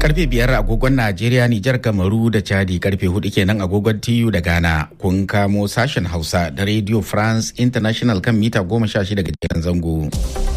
Karfe biyar agogon Najeriya, Nijar, Kamaru da Chadi karfe hudu kenan agogon TU da Ghana. Kun kamo sashen Hausa da Radio France International kan mita goma sha shida gajeren zango.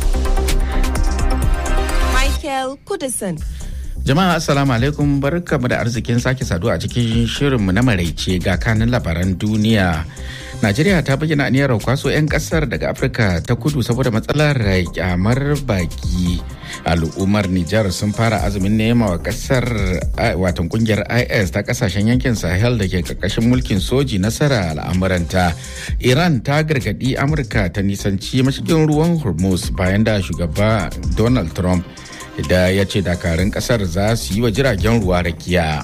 Michael Kudison. Jama'a Assalamu alaikum barkamu da arzikin sake saduwa a cikin shirinmu na maraice ga kanin labaran duniya. Najeriya ta bayyana aniyar kwaso 'yan kasar daga Afirka ta kudu saboda matsalar kyamar baki. Al'ummar Nijar sun fara azumin nema wa kasar watan kungiyar IS ta kasashen yankin Sahel da ke karkashin mulkin soji nasara al'amuranta. Iran ta gargadi Amurka ta nisanci mashigin ruwan Hormuz bayan da shugaba Donald Trump da ya ce dakarun kasar za su yi wa jiragen ruwa rakiya.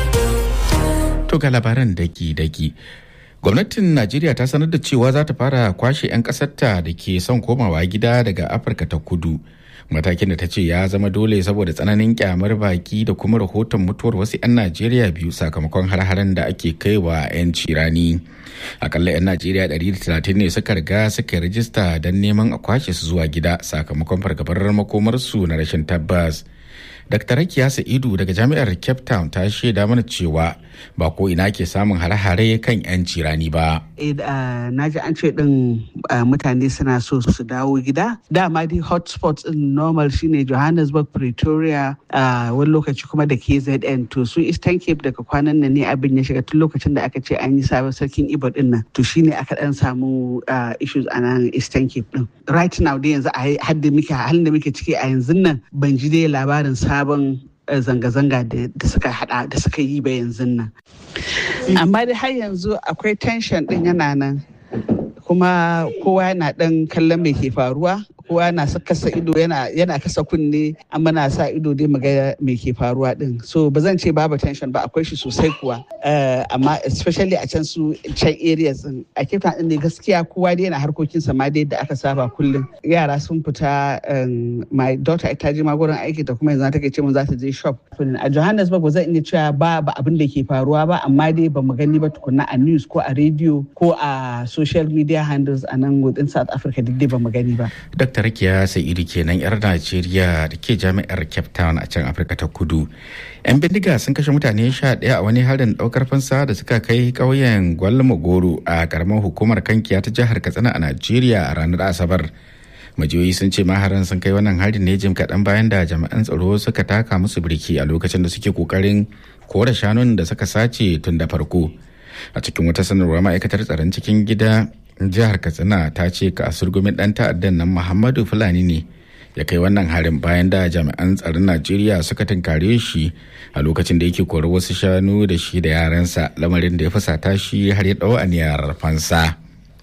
To ga labaran daki-daki. Gwamnatin Najeriya ta sanar da cewa za ta fara kwashe 'yan ƙasarta da ke son komawa gida daga Afirka ta kudu. Matakin da ta ce ya zama dole saboda tsananin kyamar baki da kuma rahoton mutuwar wasu 'yan Najeriya biyu sakamakon har-haren da ake kaiwa 'yan cirani. Akalla 'yan Najeriya 130 ne suka riga suka rijista don neman a kwashe su zuwa gida sakamakon fargabar makomarsu na rashin tabbas. Dr. Rakiya Sa'idu daga Jami'ar Cape Town ta shaida mana cewa ba ko ina ke samun hare-hare kan 'yan cirani ba. Na ji an ce ɗin mutane suna so su dawo gida. Dama dai hotspots ɗin normal shine Johannesburg, Pretoria, wani lokaci kuma da KZN. To su Eastern Cape daga kwanan nan ne abin ya shiga tun lokacin da aka ce an yi sabon sarkin Ibo ɗin nan. To shine aka ɗan samu issues a nan Eastern Cape ɗin. Right now dai yanzu a halin da muke ciki a yanzu nan ban ji dai labarin sabon zanga-zanga da suka hada da suka yi ba yanzu nan amma dai har yanzu akwai tension din yana nan kuma kowa yana dan kallon mai ke faruwa kowa na kasa ido yana kasa kunne amma na sa ido dai maga me ke faruwa din so ba zan ce babu tension ba akwai shi sosai kuwa amma especially a can su can areas din a kifta din ne gaskiya kowa dai yana harkokin sa ma dai da aka saba kullum yara sun fita my daughter ita je ma gurin aiki ta kuma yanzu take ce mun za ta je shop a Johannesburg ba zan iya cewa ba ba abin da ke faruwa ba amma dai ba mu gani ba tukunna a news ko a radio ko a social media handles a nan within South Africa duk dai ba mu gani ba Dr. Rakiya Sa'idu kenan 'yar Najeriya da ke jami'ar Cape Town a can Afirka ta Kudu. 'Yan bindiga sun kashe mutane sha ɗaya a wani harin ɗaukar fansa da suka kai ƙauyen Gwalmagoro a ƙaramar hukumar kankiya ta jihar Katsina a Najeriya a ranar Asabar. majiyoyi sun ce maharan sun kai wannan harin ne jim kaɗan bayan da jami'an tsaro suka taka musu birki a lokacin da suke kokarin kore shanun da suka sace tun da farko a cikin wata sanarwa ma'aikatar tsaron cikin gida jihar katsina ta ce ka surgumin dan ta'addan nan muhammadu fulani ne ya kai wannan harin bayan da jami'an tsaron najeriya suka tunkare shi a lokacin da yake kori wasu shanu da shi da yaransa lamarin da ya fusata shi har ya ɗau aniyar fansa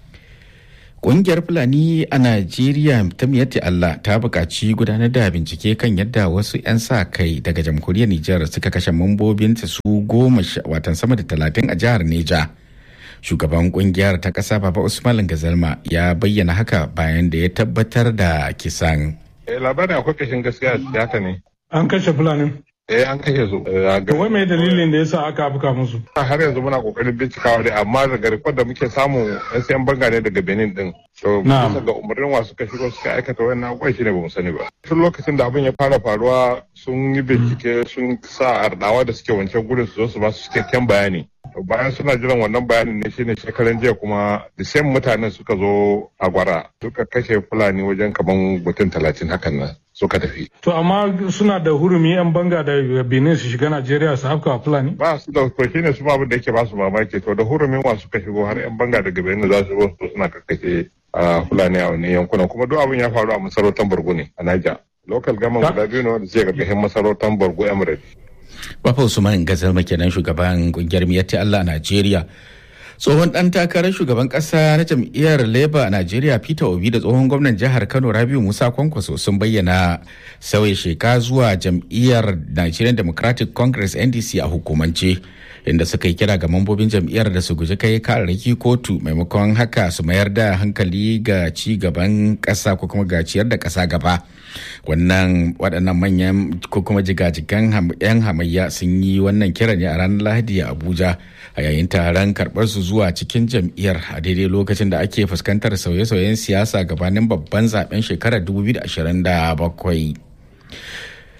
Ƙungiyar Fulani a Najeriya ta miyatti Allah ta buƙaci gudanar da bincike kan yadda wasu 'yan sa kai daga jamhuriyar Nijar suka kashe mambobinta su goma watan sama da talatin a jihar Neja. Shugaban ƙungiyar ta ƙasa Baba Usman Gazalma ya bayyana haka bayan da ya tabbatar da kisan. Labarin akwai kashin gaskiya da haka ne. An kashe Fulani. Eh an kashe su. To wai mai dalilin da yasa aka afka musu? Har yanzu muna kokarin bincikawa dai amma daga rikon da muke samu yan sayan banga ne daga Benin din. To bisa ga umarnin wasu ka shigo suka aikata wannan abubuwan shine bamu sani ba. Tun lokacin da abin ya fara faruwa sun yi bincike sun sa ardawa da suke wancan gudun su zo su ba su cikakken bayani. bayan suna jiran wannan bayanin ne shine shekaran jiya kuma the same mutanen suka zo a gwara suka kashe fulani wajen kaman mutum talatin hakan nan suka tafi. To amma suna da hurumi 'yan banga da Benin su shiga Najeriya su afka Fulani? Ba su da to shine su abin da yake ba su mamaki to da hurumin wa suka shigo har 'yan banga daga Benin za su zo su suna kakkashe a Fulani a wani yankunan kuma duk abin ya faru a masarautar Borgo ne a Niger. Local government guda biyu ne wanda suke karkashin masarautar Borgo Emirates. Bafa Usman Gazalma kenan shugaban kungiyar Miyatti Allah a Najeriya. Tsohon ɗan takarar shugaban ƙasa na jam'iyyar Labour a Najeriya Peter Obi da tsohon gwamnan jihar Kano Rabiu Musa Kwankwaso sun bayyana sauya sheka zuwa jam'iyyar Nigerian Democratic Congress NDC a hukumance. inda suka yi kira ga mambobin jam'iyyar da su guji kai kararraki kotu maimakon haka su mayar da hankali ga ci gaban ƙasa ko kuma ga ciyar da ƙasa gaba wannan waɗannan manyan ko kuma jigajigan 'yan hamayya sun yi wannan kira ne a ranar lahadi a abuja a yayin taron karɓar su zuwa cikin jam'iyyar a daidai lokacin da ake fuskantar sauye-sauyen siyasa gabanin babban zaben shekarar 2027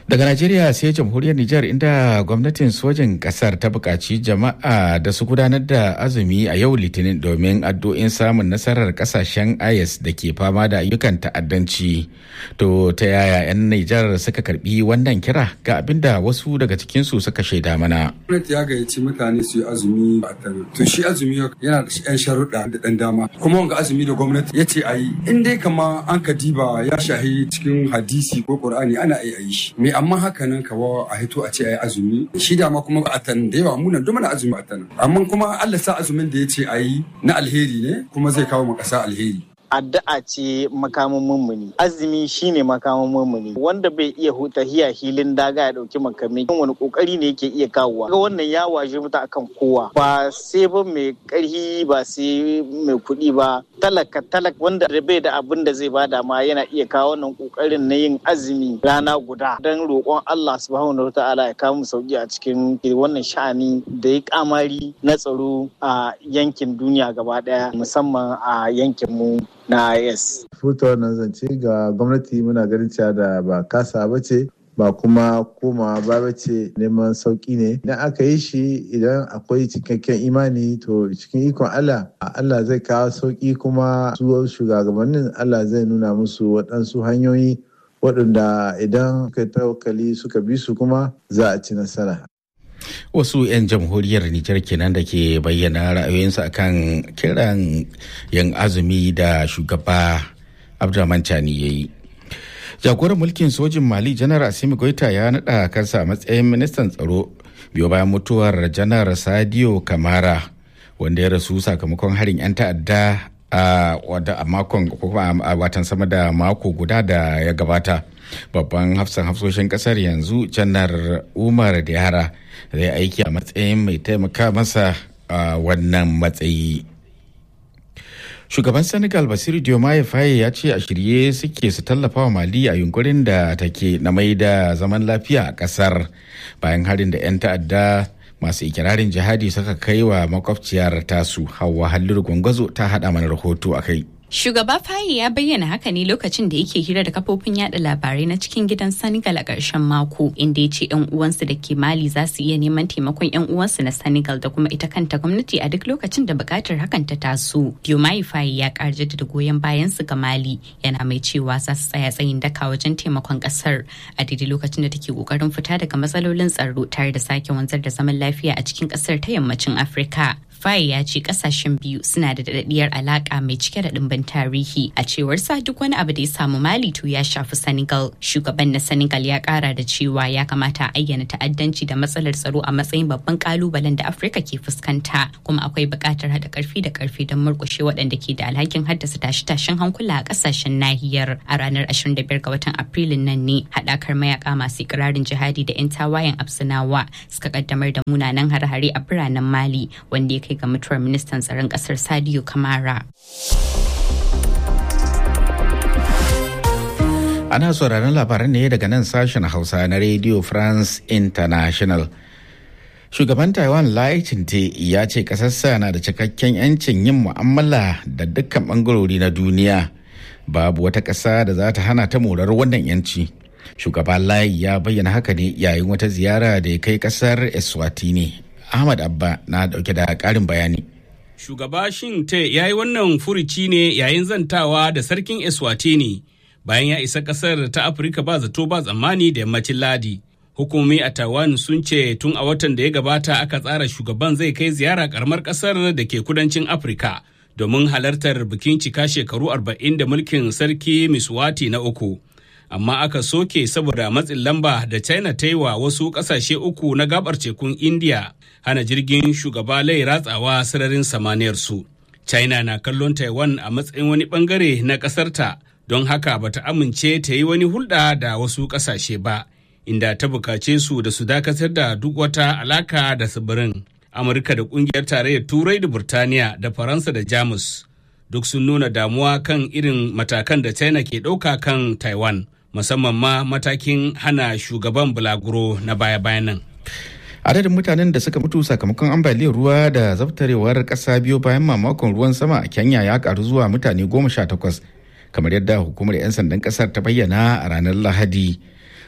Daga Najeriya sai jamhuriyar Nijar inda gwamnatin sojin kasar ta buƙaci jama'a da su gudanar da azumi a yau litinin domin addu'in samun nasarar kasashen IS da ke fama da ayyukan ta'addanci. To ta yaya 'yan Nijar suka karbi wannan kira ga abin da wasu daga cikinsu suka shaida mana. Gwamnati ya gayyaci mutane su yi azumi a tana. To shi azumi yana da 'yan sharuɗa da ɗan dama. Kuma wanga azumi da gwamnati ya ce a yi. In dai kama an ka diba ya shahi cikin hadisi ko Qur'ani ana iya yi shi. Me amma haka nan kawo a hito a ce a yi azumi shi dama kuma a tan da yawa munan duk mana azumi a tan amma kuma Allah sa azumin da ya ce a yi na alheri ne kuma zai kawo mu ƙasa alheri addu'a ce makamin mummuni azumi shine makamin mummuni wanda bai iya huta hiya hilin daga ya dauki makami wani kokari ne yake iya kawowa ga wannan ya waje muta akan kowa ba sai ba mai karhi ba sai mai kuɗi ba talaka talak wanda bai da abin da zai bada ma yana iya kawo wannan kokarin na yin azumi rana guda dan roƙon Allah subhanahu wataala ya kawo mu sauki a cikin wannan sha'ani da ya kamari na tsaro a yankin duniya gaba daya musamman a yankin mu na yes. Futa wannan zance ga gwamnati muna ganin cewa da ba kasa ba ce ba kuma koma ba ce neman sauki ne idan aka yi shi idan akwai cikakken imani to cikin ikon Allah Allah zai kawo sauki kuma su shugabannin Allah zai nuna musu waɗansu hanyoyi waɗanda idan suka tawakkali suka bi su kuma za a ci nasara wasu 'yan jamhuriyar Nijar kenan da ke bayyana ra'ayoyinsu akan kiran yin azumi da shugaba Abdulrahman Chani ya yi. Jagoran mulkin sojin Mali Janar Asimi Goita ya naɗa kansa a matsayin ministan tsaro biyo bayan mutuwar Janar Sadio Kamara wanda ya rasu sakamakon harin 'yan ta'adda a makon a watan sama da mako guda da ya gabata. Babban hafsan hafsoshin kasar yanzu Janar Umar Diyara zai aiki a matsayin mai taimaka masa a wannan matsayi. Shugaban Senegal Basiru Diomaye Faye ya ce a shirye suke su tallafa wa Mali a yunkurin da take na mai da zaman lafiya a kasar bayan harin da 'yan ta'adda masu ikirarin jihadi suka kai wa makwabciyar tasu hawa halliru gwangwazo ta haɗa mana rahoto a kai. Shugaba Faye ya bayyana haka ne lokacin da yake hira da kafofin yada labarai na cikin gidan Senegal a ƙarshen mako inda ya ce 'yan uwansu da ke Mali za su iya neman taimakon 'yan uwansu na Senegal da kuma ita kanta gwamnati a duk lokacin da buƙatar hakan ta taso. Diomaye Faye ya ƙara da goyon bayan su ga Mali yana mai cewa za su tsaya tsayin daka wajen taimakon ƙasar a daidai lokacin da take ƙoƙarin fita daga matsalolin tsaro tare da sake wanzar da zaman lafiya a cikin ƙasar ta yammacin Afirka. Faye ya ce kasashen biyu suna da daɗaɗɗiyar alaƙa mai cike da ɗimbin tarihi a cewar sa duk wani abu da ya samu Mali to ya shafi Senegal. Shugaban na Senegal ya ƙara da cewa ya kamata a ayyana ta'addanci da matsalar tsaro a matsayin babban ƙalubalen da Afirka ke fuskanta kuma akwai buƙatar haɗa ƙarfi da ƙarfi don murƙushe waɗanda ke da alhakin haddasa tashe-tashen hankula a ƙasashen nahiyar. A ranar 25 ga watan Afrilun nan ne haɗakar mayaka masu ikirarin jihadi da 'yan tawayen Absinawa suka ƙaddamar da munanan hare-hare a biranen Mali wanda ya kai ga mutuwar ministan tsaron kasar Sadio Kamara. Ana sauraron labaran ne daga nan sashen Hausa na Radio France International. Shugaban Taiwan Lai Ching-te ya ce ƙasarsa na da cikakken 'yancin yin mu'amala da dukkan ɓangarori na duniya. Babu wata ƙasa da za ta hana ta morar wannan 'yanci. Shugaba Lai ya bayyana haka ne yayin wata ziyara da ya kai ƙasar Eswatini Ahmad Abba na dauke da karin bayani. Shugaba Shin Te ya yi wannan furici ne yayin zantawa da sarkin Eswatini bayan ya isa kasar ta Afirka ba zato ba tsammani da yammacin Ladi. Hukumomi a Taiwan sun ce tun a watan da ya gabata aka tsara shugaban zai kai ziyara karamar kasar da ke kudancin Afirka domin halartar bikin cika shekaru arba'in da mulkin sarki Miswati na uku. amma aka soke saboda matsin lamba da china ta yi wa wasu kasashe uku na gabar tekun india hana jirgin shugaba lai ratsawa sararin samaniyar su china na kallon taiwan a matsayin wani bangare na kasarta don haka bata amince ta yi wani hulɗa da wasu kasashe ba inda ta bukace su da su dakatar da duk wata alaka da tsibirin amurka da kungiyar tarayyar turai da burtaniya da faransa da jamus duk sun nuna damuwa kan irin matakan da china ke ɗauka kan taiwan musamman ma matakin hana shugaban bulaguro na baya-bayan nan. adadin mutanen da suka mutu sakamakon ambaliyar ruwa da zabtarewar ƙasa biyu bayan mamakon ruwan sama a kenya ya karu zuwa mutane goma sha takwas kamar yadda hukumar 'yan sandan ƙasar ta bayyana a ranar lahadi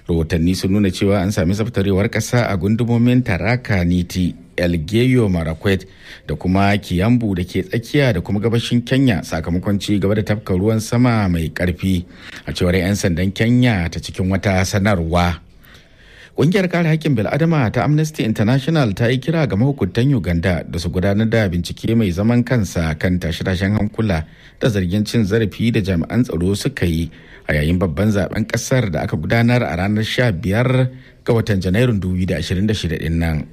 rahotanni sun nuna cewa an sami zaftarewar ƙasa a gundumomin taraka niti elgeyo marakwet da kuma kiyambu da ke tsakiya da kuma gabashin kenya sakamakon ci gaba da tafka ruwan sama mai karfi a cewar 'yan sandan kenya ta cikin wata sanarwa Ƙungiyar kare haƙƙin bil'adama ta Amnesty International ta yi kira ga mahukuntan Uganda da su gudanar da bincike mai zaman kansa kan tashe-tashen hankula da zargin cin zarafi da jami'an tsaro suka yi a yayin babban zaben ƙasar da aka gudanar a ranar 15 ga watan Janairun 2026 din nan.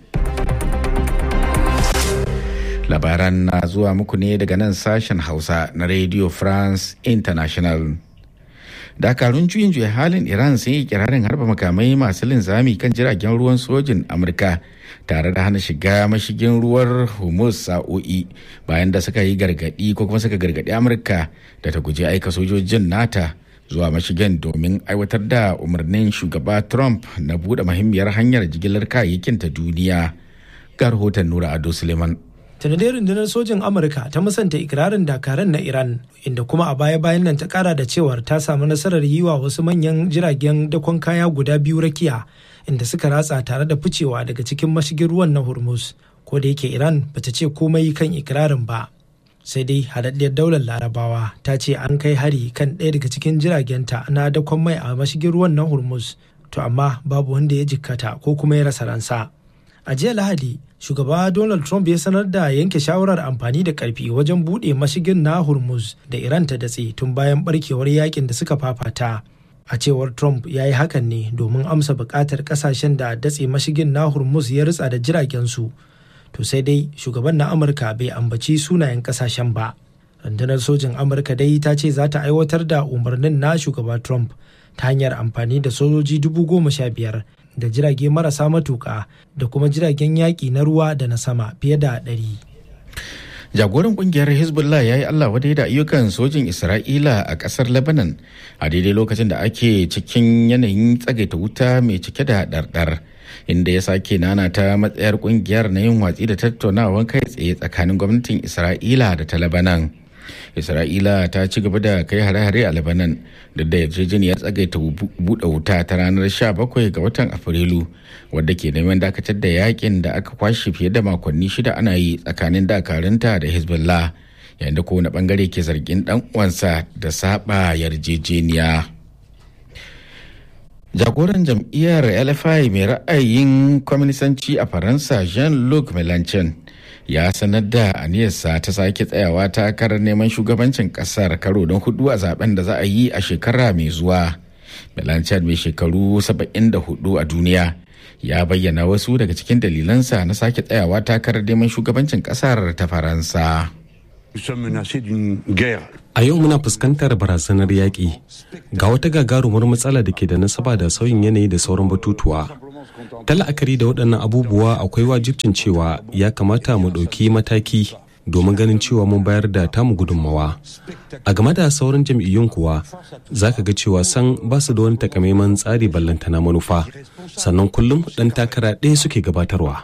Labaran na zuwa muku ne daga nan sashen Hausa na Radio France International. dakarun juyin juya halin iran sun yi kirarin harba makamai masu linzami kan jiragen ruwan sojin amurka tare da hana shiga mashigin ruwar hormuz sa'o'i bayan da suka yi gargadi ko kuma suka gargadi amurka da ta guji aika sojojin nata zuwa mashigin domin aiwatar da umarnin shugaba trump na buɗe muhimmiyar hanyar jigilar kayayyakin ta duniya ga rahoton nura ado suleiman dai rundunar sojin amurka ta musanta ikirarin dakaran na iran inda kuma a baya-bayan nan ta kara da cewar ta samu nasarar yi wa wasu manyan jiragen dakon kaya guda biyu rakiya inda suka ratsa tare da ficewa daga cikin mashigin ruwan na hormuz ko da yake iran bata ce komai kan ikirarin ba sai dai haɗaɗɗiyar daular larabawa ta ce an kai hari kan ɗaya daga cikin jiragenta na dakon mai a mashigin ruwan na hormuz to amma babu wanda ya jikkata ko kuma ya rasa ransa a jiya lahadi shugaba donald trump ya sanar da yanke shawarar amfani da karfi wajen buɗe mashigin na hormuz da iran ta datse tun bayan barkewar yakin da suka fafata a cewar trump ya yi hakan ne domin amsa buƙatar ƙasashen da datse mashigin na hormuz ya ritsa da jiragensu to sai dai shugaban na amurka bai ambaci sunayen ƙasashen ba rundunar sojin amurka dai ta ce za ta aiwatar da umarnin na shugaba trump ta hanyar amfani da sojoji dubu goma sha biyar da jirage marasa matuƙa da kuma jiragen yaƙi na ruwa da na sama fiye da ɗari. jagoran kungiyar hezbollah ya yi allah wadai da ayyukan sojin isra'ila a kasar lebanon a daidai lokacin da ake cikin yanayin tsagaita wuta mai cike da ɗarɗar inda ya sake nana ta matsayar kungiyar na yin watsi da tattaunawan kai tsaye tsakanin gwamnatin isra'ila da ta lebanon isra'ila ta ci gaba da kai hare-hare a lebanon da da yarjejeniyar tsagaita buɗe wuta ta ranar 17 ga watan afrilu wadda ke neman dakatar da yakin da aka kwashe fiye da makonni shida ana yi tsakanin dakarunta da hezbollah yayin da kowane bangare ke zargin dan uwansa da saba yarjejeniya jagoran jam'iyyar lfi mai ra'ayin kwaminisanci a faransa jean-luc melanchon ya sanar da aniyarsa ta sake tsayawa takarar neman shugabancin kasar karo don hudu a zaben da za a yi a shekara mai zuwa melanchon mai shekaru 74 a duniya ya bayyana wasu daga cikin dalilansa na sake tsayawa takarar neman shugabancin kasar ta faransa A yau muna fuskantar barazanar yaƙi ga wata gagarumar matsala da ke da nasaba da sauyin yanayi da sauran batutuwa. Ta la'akari da waɗannan abubuwa akwai wajibcin cewa ya kamata mu ɗauki mataki domin ganin cewa mun bayar da tamu gudunmawa. A game da sauran jam'iyyun kuwa za ka ga cewa san ba su da wani takamaiman tsari ballantana manufa sannan kullum ɗan takara ɗaya suke gabatarwa.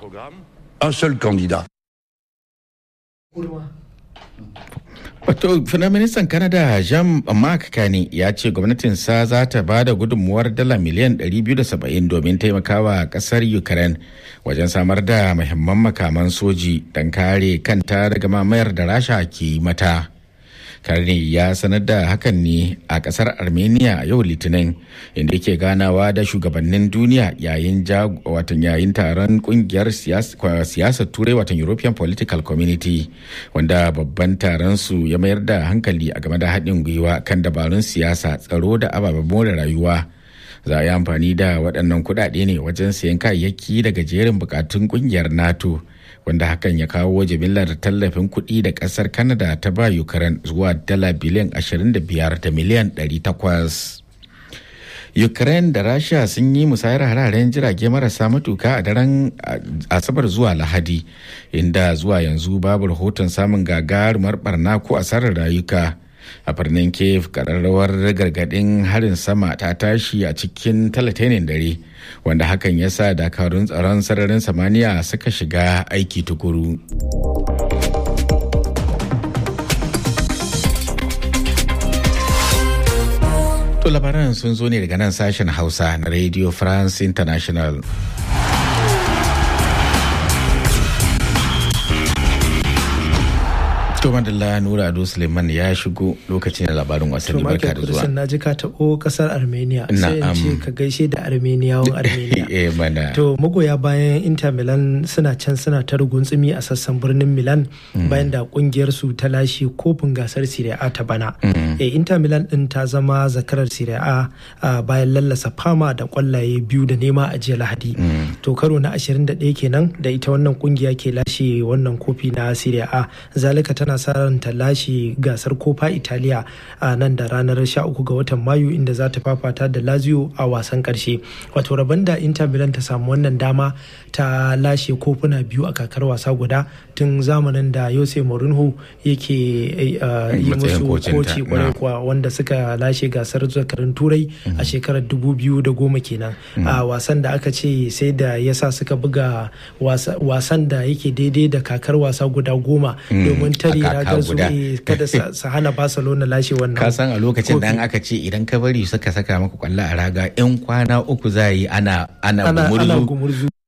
Wato, Firaministan Canada Jean-Marc Carney ya ce gwamnatinsa za ta ba da gudunmuwar dala miliyan 270 domin taimakawa kasar Ukraine wajen samar da muhimman makaman soji don kare kanta daga mamayar da Rasha ke mata. Carney ya sanar da hakan ne a kasar Armenia a yau Litinin inda yake ganawa da shugabannin duniya yayin watan yayin taron kungiyar siyasar turai watan European Political Community wanda babban taron su ya mayar da hankali a game da haɗin gwiwa kan dabarun siyasa tsaro da ababen more rayuwa. Za a yi amfani da waɗannan kuɗaɗe ne wajen sayan kayayyaki daga jerin bukatun kungiyar NATO. wanda hakan ya kawo jimillar tallafin kuɗi da ƙasar Canada ta ba Ukraine zuwa dala biliyan 25 da miliyan 800. Ukraine da Rasha sun yi musayar hararen jirage marasa matuka a daren Asabar zuwa Lahadi, inda zuwa yanzu babu rahoton samun gagarumar barna ko asarar rayuka. a birnin kiev kararrawar gargadin harin sama ta tashi a cikin talatainin dare wanda hakan ya sa dakarun tsaron sararin samaniya suka shiga aiki tukuru To labaran sun zo ne daga nan sashen Hausa na Radio France International. To madalla Nura Ado Suleiman ya shigo lokacin da labarin wasanni barka da zuwa. na ji ka taɓo ƙasar Armenia sai in ce ka gaishe da Armeniyawan Armenia. Eh mana. To magoya bayan Inter Milan suna can suna ta ruguntsumi a sassan birnin Milan bayan da kungiyar su ta lashe kofin gasar Serie A ta bana. Eh Inter Milan din ta zama zakarar Serie A bayan lallasa fama da kwallaye biyu da nema a jiya Lahadi. To karo na 21 kenan da ita wannan kungiya ke lashe wannan kofi na Serie A. Zalika tana sa ran ta lashe gasar kofa Italiya a nan da ranar 13 ga watan Mayu inda za ta fafata da Lazio a wasan karshe. Wato rabon da Inter Milan ta samu wannan dama ta lashe kofuna biyu a kakar wasa guda tun zamanin da Jose Mourinho yake yi musu koci kwarai kuwa wanda suka lashe gasar zakarin turai a shekarar 2010 kenan a wasan da aka ce sai da yasa suka buga wasan da yake daidai da kakar wasa guda goma domin tare ragar su kada su hana Barcelona lashe wannan ka san a lokacin da aka ce idan ka bari suka saka maka kwallo a raga yan kwana uku za yi ana ana gumurzu